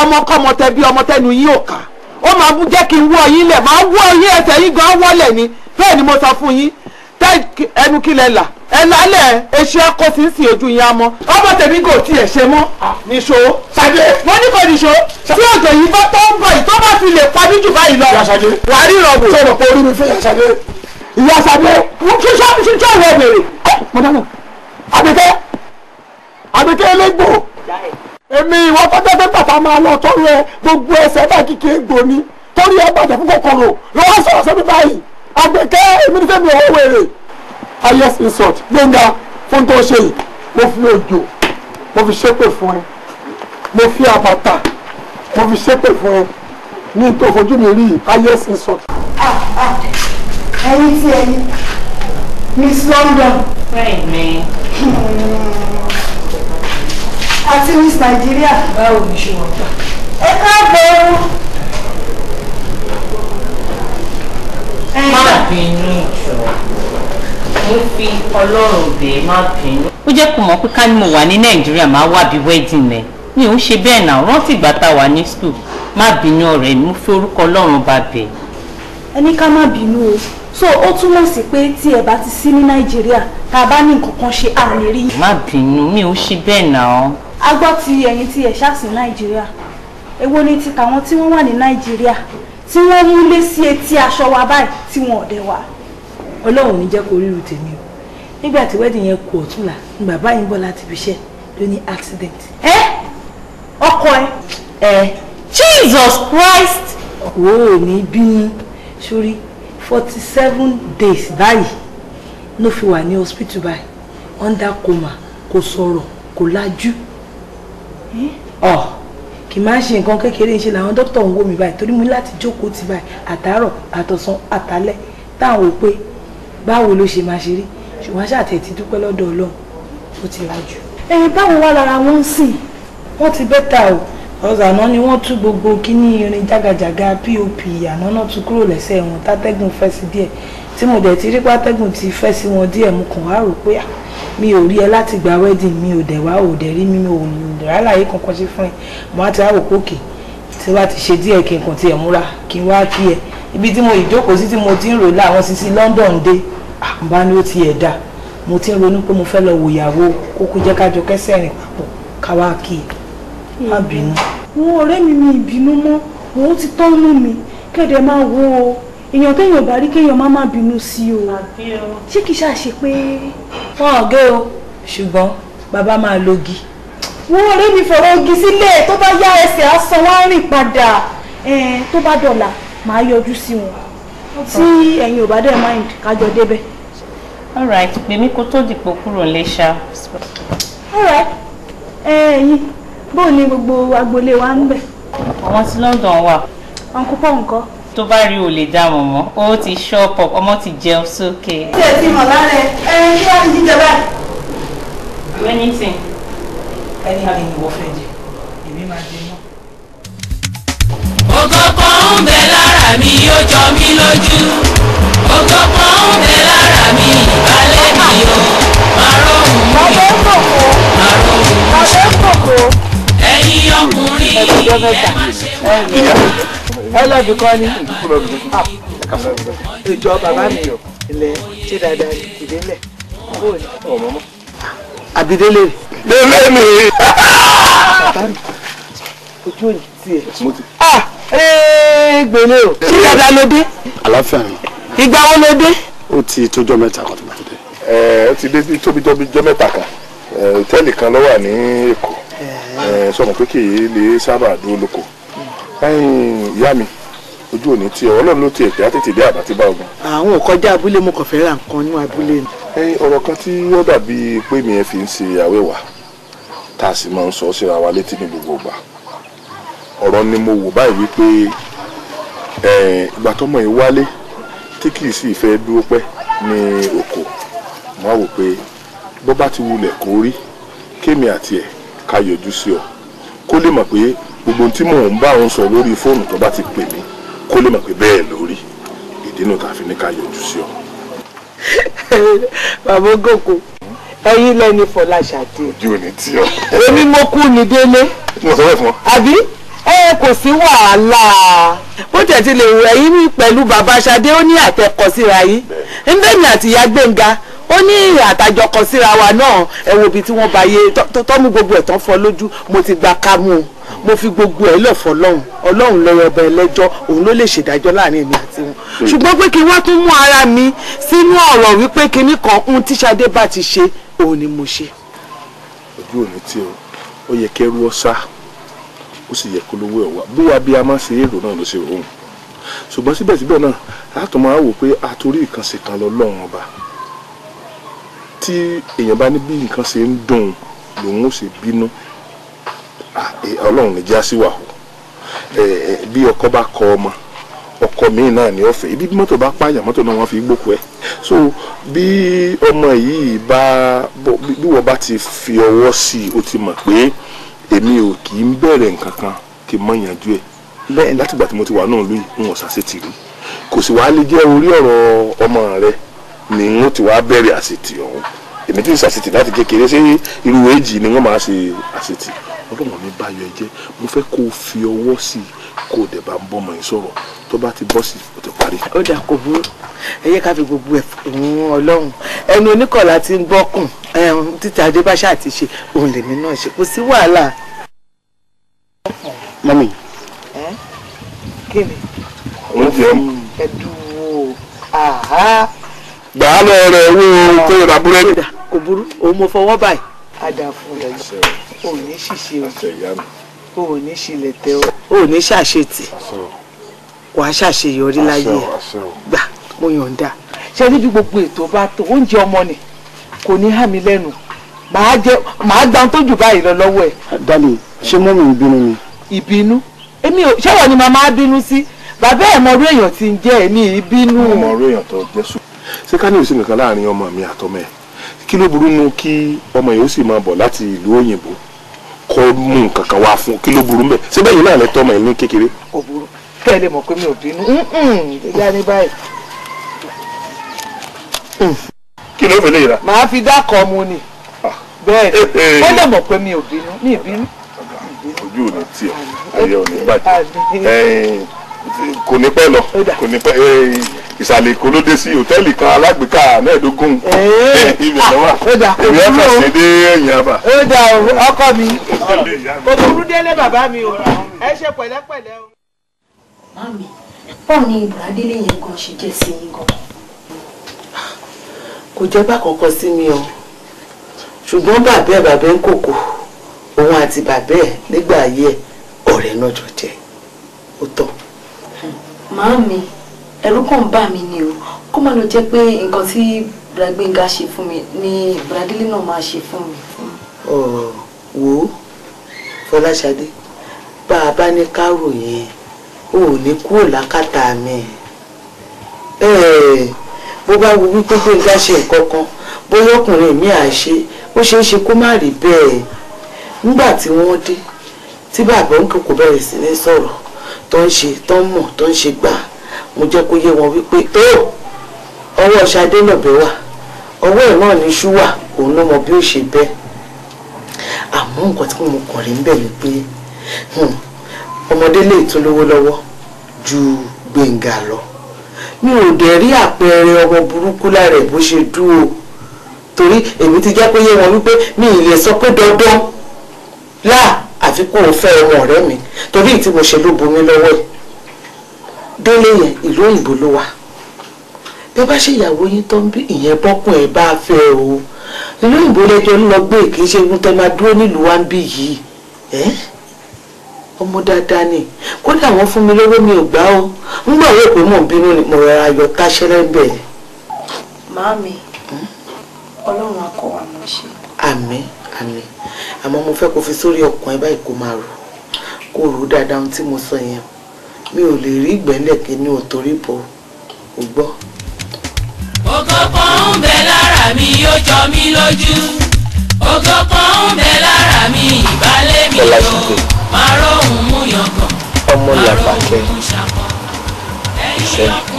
ọmọkọ́mọ tẹ bí ọmọ tẹnu yín ò kà ó máa bú jẹ́ kí n wọ́ yín lẹ̀ máa wọ́ yín ẹsẹ̀ yín gan wọ́lẹ̀ ni bẹ́ẹ̀ ni mo sọ fún yín tẹ́ ẹnu kí lẹ là ẹ lálẹ́ eṣu ẹ̀kọ́ sí sí ojú yín á mọ́ ọmọ tèmi kò tiẹ̀ ṣe mọ́ níṣó ṣàdé mo ní kò níṣó tí òjò yìí bá tó ń bọ̀ yìí tó bá fi lè pa mí jù báyìí lọ wà á ríran wò. sọ̀rọ̀ pé orí mi fẹ́ yàtọ̀ ìyá sàdé ṣíṣọ́ ṣíṣọ́ ìwọ bèrè. mọ̀dánù àbíkẹ́ àbíkẹ́ elégbò èmi ìwọ tọ́jọ́ pé bàtà máa lọ tọ́rọ ẹ gbogbo ẹsẹ̀ bá kíkì egbò ni torí ẹ bàjẹ́ fún kòkòrò lọ́wọ́ sọ̀rọ̀ sẹ́mi báyìí àgbẹ̀kẹ́ èmi ní fẹ́mi ọ̀hún wèrè highest insult gbẹ̀ngà fún tó ṣe yìí mo fi òjò mo fi ṣépè fún ẹ mo fi àbàtà mo fi ṣépè fún ẹ ní tó fojú mi rí highest insult. ẹyin tí ẹyin miss london bẹ́ẹ̀ ni àti miss nigeria báwo ni ṣe wọ́n gbà. ẹ káàbọ̀ má bínú jọ mo fi ọlọ́run bẹ́ẹ̀ má bínú. ó jẹ́ kó mọ̀ pé ká ní mo wà ní nàìjíríà máa wà bí wedding ẹ̀ mi ò ń ṣe bẹ́ẹ̀ náà rántí ìgbà tá a wà ní school má bínú ọ̀rẹ́ mi mo fi orúkọ ọlọ́run bá bẹ̀. ẹni ká má bínú o so ó túmọ̀ sí pé tí ẹ bá ti sí ní nàìjíríà tá a bá ní nǹkan kan ṣe à lè rí. má bínú mi ò ṣe bẹ́ẹ̀ náà. a gbọ́ ti ẹ̀yin tí ẹ̀ ṣáàsì nàìjíríà èwo ni ti tàwọn tí wọ́n wà ní nàìjíríà tí wọ́n mú lé sí etí aṣọ wa báyìí tí wọn ò dẹ̀ wá. ọlọ́run ní jẹ́ kó ríru tèmi o nígbà tí wedding yẹn kù ọ̀túnla ní bàbá yìí ń bọ̀ láti fi ṣẹ́ ló ní accident. ẹ ọkọ ẹ ẹ jesus christ. wo ò ní bínú sórí forty seven days báyìí ló fi wà ní hospital báyìí under coma kò sọ̀rọ̀ kò lajú. ọ kì í máa ṣe nǹkan kékeré ṣe làwọn dókítà ń wò mí báyìí torí mo ní láti jókòó tì báyìí àtàárọ̀ àtọ̀sán àtàlẹ́ táwọn ò pé báwo ló ṣe máa ṣe rí ṣùgbọ́n ṣàtẹ̀ ti dúpẹ́ lọ́dọ̀ ọlọ́run ó ti lajú. ẹ báwo wá lára wọn ń sìn wọ́n ti bẹ́tà o ọ̀sán àná ni wọ́n tú gbogbo kíní irin jágajàga pop àná náà tú kúrò lẹ́sẹ̀ wọn tátẹ́gùn fẹ́ sí díẹ̀ tí mo dẹ̀ ti rí pátẹ́gùn ti fẹ́ sí wọn díẹ̀ mo kàn wá rò pé ah, mi ò rí ẹ láti gba wedding mi ò dẹ̀ wá ò dẹ̀ rí mi mi ò rálàyé kankan ṣe fún ẹ mo á ti wá wò pé òkè tí wàá ti ṣe díẹ̀ kí n kàn tiẹ̀ múra kí n wá kí ẹ ibi tí mo ìjókòó sí tí mo ti ń rò láwọn sisi London dé àbá ni ó ti ẹ̀ dá mo ti ń ronú pé mo fẹ́ lọ wò ìyàwó kókó jẹ́ kájọ kẹsẹ̀ rìn papọ̀ káwá kí ẹ má bínú. wọn ọ̀rẹ́ mi mi ìbínú mọ́ òun ti tọ́nú mi kéde máa wo o èèyàn téèyàn bá rí kéèyàn má má bínú sí o ṣé kìí ṣàṣe pé wọn ò gé o ṣùgbọ́n bàbá máa logi. wọn ọ̀rẹ́ mi fọ̀rọ̀ ogi sílẹ̀ tó bá yá ẹsẹ̀ á san wá rìn padà ẹ̀ẹ́n tó bá dọ̀là màá yọjú sí wọn tí ẹ̀yin ò bá dẹ̀ mind kájọ débẹ̀. alright pèmí kó tó dìpọ̀ kúrò lé ṣá. alright ẹ̀yin bó ni gbogbo agboolé wa ń bẹ̀ àwọn tí London wà uncle paul nǹkan. tó bá rí o lè dá wọn mọ́ ó ti shop up ọmọ ti jẹun sókè. tí ẹ ti mọ̀ lára ẹ ẹ kí wàá ní jíjẹ báyìí. anything. ẹni àmì ìwọ fẹ́ jẹ èmi máa jẹ náà. ògo kan ń bẹ lára mi ó jọ mí lójú ògo kan ń bẹ lára mi ìbálẹ̀ mi o máa rohùn mi ọ̀dọ́ ń kòkó máa rohùn mi ọ̀dọ́ ń kòkó. ẹ̀yin ọkùnrin ẹ má ṣe wọ́n. ẹlẹ́bi kọ́ ni ìjọ bàbá mi ilẹ̀ ṣé dáadáa ni ìdílé bóòlù. àbídélé lélẹ́ mi. ojú òní tiẹ̀. ah ee gbèlè o ṣé dáadáa ló dé àlàáfíà ni ìgbà wo ló dé. ó ti tójọ́ mẹ́ta kan tó bá tó dé. ẹ ó ti dé bí tóbi tóbi jọ mẹ́ta kan ẹ, hòtẹ́ẹ̀lì kan ló wà ní èkó ẹ, sọmọ pé kì í lè sábà dúró lóko ẹ̀yin ìyá mi ojú òní tí ọ ọlọ́run ló ti èpè á tètè dé àbá tí bá ogun. àwọn ò kọjá abúlé mo kàn fẹ́ ra nǹkan ní abúlé ni. ẹ̀yin ọ̀rọ̀ kan tí ó dàbí pé mi ẹ fi ń ṣe àwẹ̀wà tá a sì máa ń sọ síra wa létí ní gbogbo ìgbà ọ̀rọ̀ ni mo wò báyìí wípé ẹ, ìgbà tọ́mọ yìí wálé tí kì í sì fẹ́ dúró pẹ́ ní oko mo á wò pé bó bá ti wulẹ̀ kó rí kémi àti ẹ̀ ká yọjú sí ọ kó lè mọ̀ pé gbogbo ohun tí mò ń bá òun sọ lórí fóònù tó bá ti pè mí kó lè mọ̀ pé bẹ́ẹ̀ lórí ìdí nù tá a fi ní ká yọjú sí ọ. bàbá gòkò ẹ̀yin lẹni Fọláṣadé ojú ò ní tí ọ. èmi mo kú ní délé tí mo sọ bẹ́ẹ̀ fún ọ. àbí ẹ kò sí wàhálà bó tẹ̀ ti lè wọ ẹ̀yìn mi pẹ̀lú bàbá Ṣadé ó ní àtẹ̀kọ síra yìí ndémi àti ìyá Gbénga ó ní àtàjọkọ síra wa náà ẹ wo ibi tí wọ́n bá yé tọ́mú gbogbo ẹ̀ tán fọ́ lójú mo ti gba kámú o mo fi gbogbo ẹ̀ lọ̀ fọlọ́run ọlọ́run lọ́rọ̀ ọba ẹlẹ́jọ́ òun ló lè ṣèdájọ́ láàrin èmi àti wọn ṣùgbọ́n pé kí wọ́n tún mú ara mi sínú ọ̀rọ̀ wípé kinní kan ń tí Ṣadé bá ti ṣe òun ni mo ṣe. ojú òní tí o ó yẹ kẹrù ọ sá ó sì yẹ kó lówó ẹ wá bí wàá bí a máa ṣe èrò náà ló ṣe rò ó ṣùgbọ́n síbẹ̀síbẹ̀ náà a tún máa wò pé àtòrí ìkànsè kan lọ lọ́rùn ọba tí èèyàn bá ní bí nǹkan ṣe ń dùn lòun ó ṣe bínú ọlọ́run ní jásí wà o bí ọkọ bá kọ ọmọ ọkọ míì náà ní ọ̀fẹ́ ibi bí mọ́tò bá pààyàn mọ́tò náà wọ́n fi gbókù ẹ̀ so bí ọmọ yìí bá bí wọ́n bá ti fi ọwọ́ sí i ó ti mọ̀ pé èmi ò kì í bẹ̀rẹ̀ nǹkan kan kí n mọ̀ yanjú ẹ̀ bẹ́ẹ̀ látìgbà tí mo ti wà náà lóyún n ò ṣàṣetì rí kò sì wá lè jẹ́ orí ọ̀rọ̀ ọmọ rẹ ni n ó ti wá bẹ̀rẹ̀ àṣetì ọ̀hún èmi tí ń ṣàṣetì láti kékeré ṣé irú èjì ni wọ́n máa ṣe àṣetì ọlọ́run mi bá yọ ẹ jẹ́ mo fẹ́ kó o fi ọwọ́ sí i kó o dẹ̀ bá ń bọ́mọ yìí sọ̀rọ̀ tó bá ti bọ́ sí i ó ti parí. ó dà kò burú ẹ yẹ ká fi gbogbo ẹ fún ọlọ́run ẹnu oníkọ̀lá ti ń gbọ́kùn títí adébáṣà àti ṣe òun lèmi náà ṣe kò sí wàhálà. mami kí ni oúnjẹ ń ẹ dúró àhá gbà á lọ rẹ owó tó yọra búrẹ́dì. ó dà kò burú òun mo fọwọ́ báyìí á dà fún ẹ ò ní ṣìṣe o àṣẹ ìyá mi ò ní ṣílẹ̀ tẹ o ò ní ṣàṣetì àṣẹ o wàá ṣàṣeyọrí láyé àṣẹ ẹ o àṣẹ o. gbà mo yọ̀ǹda ṣe níbi gbogbo ètò bá tó oúnjẹ ọmọ ni kò ní hàn mí lẹ́nu màá jẹ màá gba ohun tó jù báyìí lọ lọ́wọ́ ẹ̀ dálì ṣé mọ́mì ń bínú ni. ìbínú èmi ò ṣẹ́wọ̀n ni màmá bínú sí bàbá ẹ̀ mọ̀rú èèyàn tí ń jẹ́ ẹ̀ ní ìbínú ọmọ ọ̀rọ̀ èèyàn tó jẹ́ sùn. ṣé ká ní òsì nǹkan láàrin ọmọ mi àtọmọ ẹ kí ló burú nu kí ọmọ yìí ó sì máa bọ̀ láti ìlú òyìnbó kó mú nǹkan kan wá fún kí ló burú mbẹ ṣé bẹ́ẹ̀ yìí náà lẹ tọ́ ọmọ yìí ní kékeré. kò burú kẹ́ ẹ lè mọ̀ pé mi ò bínú ìyá ní báyìí kí ló fẹ́ lè ra. màá fi dákọ̀ mu ni bẹ́ẹ̀ ni ó lè mọ̀ pé mi ò bínú ní ìbínú. ojú ò ní tiẹ̀ ayé ò ní bàjẹ́ ẹ̀ẹ́n, kò ní pẹ́ lọ kò ní pẹ́ ẹ̀ẹ́n, ìsàlẹ̀ èkó ló dé sí hòtẹ́ẹ̀lì kan alágbèéká mẹ́ẹ̀ẹ́dógún Ẹ̀ẹ́. ibẹ̀ lọ́wọ́ ó dà, kò èmi burú ọ̀fẹ́ o. sí dé ẹ̀yìn àbà. ó dà o ọkọ mi kò burú délé bàbá mi o ẹ ṣe pẹ̀lẹ́pẹ̀lẹ́ o. Mami, báwo ni ìgbàdélé yẹn gan ṣe jẹ́ sí yín gan? kò jẹ́ bá kankan sí mi o ṣùgbọ́n bàbá ẹ̀ bàbá ń kòkò òun àti bàbá ẹ̀ nígbà ayé ẹ̀ ọ̀rẹ́ náà jọ jẹ́ ó tọ́. Màámi, ẹ̀rù kàn ń bà mí ni o. Kó má lọ jẹ́ pé nǹkan tí Bùràgbénga ṣe fún mi ni Bùràdélé náà máa ṣe fún mi. Ọ̀, wò ó Fọláṣadé bá a bá ní kárò yẹn o ò ní kúrò lákàtà mi Ẹ̀, bó bá wo wípé Gbénga ṣe nǹkan kan bóyá ọkùnrin mi à ṣe ó ṣeé ṣe kó má rí bẹ́ẹ̀ nígbà tí wọ́n dé tí bàbá ń kókò bẹ̀rẹ̀ sí ní sọ̀rọ̀ tó ń ṣe tó ń mọ̀ tó ń ṣe gbà mo jẹ́ kó yé wọn wípé tó ọwọ́ Ṣadé lọ̀bẹ wà ọwọ́ ẹ̀ náà ní ṣú wà òun ló mọ bí ó ṣe bẹ́ẹ̀ àmọ́ nǹkan tí mo kàn rí ń bẹ̀ ni pé hmm, ọmọdé lè tún lówó lọ́wọ́ ju Gbénga lọ mi ò dẹ̀ rí àpẹẹrẹ ọmọ burúkú lára ẹ̀ bó ṣe dúró torí èmi ti jẹ́ pé yé wọn wípé mi ì lè sọ pé dandan láà àfi kó o fẹ́ ọmọ ọ̀rẹ́ mi torí tí mo ṣe ló bomi lọ́wọ́ ẹ̀ délé yẹn ìlú òyìnbó ló wà bí bá ṣe ìyàwó yín tó ń bí ìyẹn bọ́kùn ẹ̀ bá fẹ́ o ìlú òyìnbó lẹ́jọ́ ń lọ gbé kì í ṣe ohun tẹ́ máa dúró nílùú wa ń bí yìí ẹ́ ọmọ dáadáa ni kódà wọ́n fún mi lówó mi ò gbà ó ń gbà wọ́n pé mò ń bínú ni mo rọra yọ táṣẹ́rẹ́ bẹ̀ ni. Màámi, Ọlọ́run á kọ́ wa mọ̀ ṣe. àmín àmín àmọ́ mo fẹ́ kó fi sórí ọkàn ẹ báyìí kó máa rò kó rò ó dáadáa ohun tí mo sọ yẹn mi ò lè rí ìgbẹ́lẹ̀ kí ni ò torí bọ̀ ò gbọ́. ògo kan ń bẹ lára mi ó jọ mí lójú ògo kan ń bẹ lára mi ìbálẹ̀ mi yó máa róhùn mú yangàn ọmọ máa làbàkẹ́ róhùn mú ṣàkàn ẹ̀yìn ìṣẹ́ ọkọ